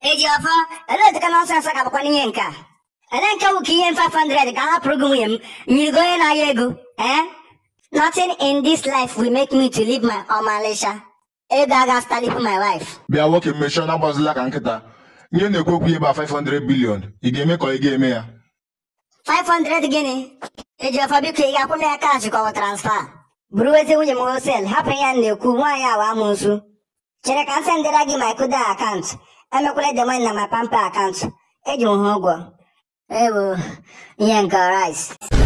eji ọfọ elee dịka nọnsensị ka bụkwa n'ihe nke a ele nke wụ ka ihe m 500 ka a hapụrụ gị nwunye m nyirigo onye na-ahịa ego eh nothing in this life will make me to leave my ọmalịcha ego aga stalipu my wife bịa nwoke mmechọ na-agbazila ka nkịta ihe na-ekwu okwu ihe ba 500 bilion ị ga-eme ka ị ga-eme ya 500 gịnị eji ọfọ biko ị ga-akwụ m ya kash ka ọ bụ transfa buru ezi nwunye m hosel hapụ ya m na-ekwu nwaanyị awa amụsụ chere ka m sendịra gị my kuda akaụntụ emekwala demon na my pampa akaụntụ eji m ha ụgwọ ewo ihe nke rice